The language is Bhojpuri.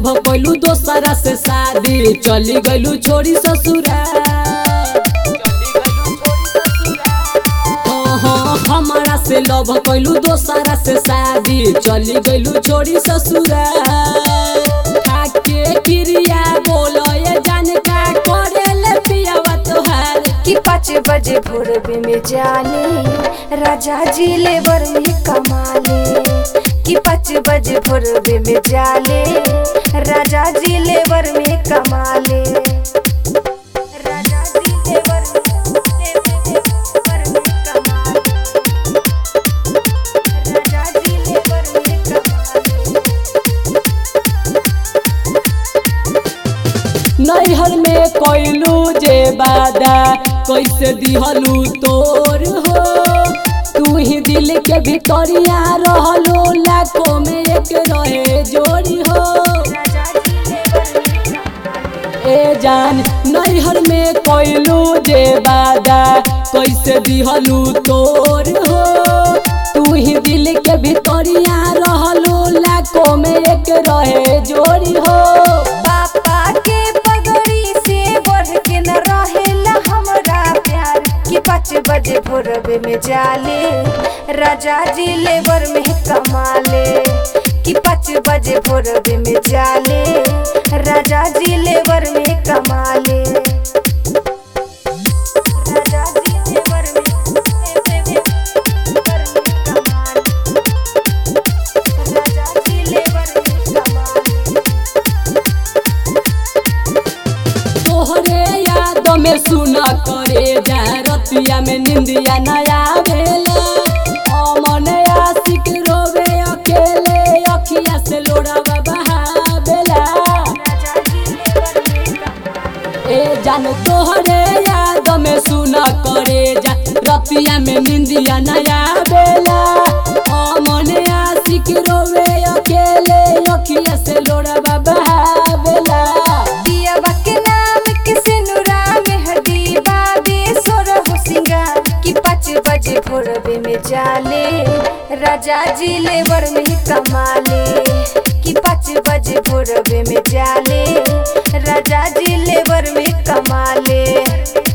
लव कैलू दोसरा से शादी चली गइलू छोड़ी ससुरा हाँ, हाँ, हमारा से लव कैलू दोसरा से शादी चली गइलू छोड़ी ससुरा खाके क्रिया बोलो ये जान का करेले पियावा तोहार कि पाँच बजे भोरबे में जाले राजा जी लेबर में कमाले कि पाँच बजे भोरबे में जाले राजा जी लेबर में कमाले राजा जी लेबर लेबर में कमाले राजा जी लेबर में कमाले नैहर में कैलू जे बादा कैसे दिहलू तोर हो तू ही दिल के भितरिया रहलो लाखों में एक रहे जोड़ी हो राजा जी लेबर में कमाले ए जान नैहर में कैलू जे बादा कैसे दिहलू तोर हो तू ही दिल के भितरिया रहलो लाखों में एक रहे जोड़ी हो पापा के पगड़ी से बढ़ के न रहेला हमरा प्यार कि पाँच बजे भोरबे में जाले राजा जी लेबर में कमाले कि पाँच बजे भोरबे में जाले राजा जी लेबर में कमाले राजा जी लेबर में लेबर में कमाले राजा जी लेबर में कमाले तोहरे याद में सुना करे जा रतिया में निंदिया नया भेला अमन आशिक रोवे अकेले अखिया से लोड़ावा बहावेला राजा जी लेबर में कमाले ए जान तोहरे याद में सुना करे जा रतिया में निंदिया नया बेला अमन आशिक रोवे अकेले अखिया से लोड़ावा बहावेला दियावा के नाम के सिनुरा में हदीबा बेसोर हो सिंगार कि पाँच बजे भोरबे में जाले राजा जी लेबर में कमाले कि पाँच बजे भोरबे में जाले राजा जी लेबर में कमाले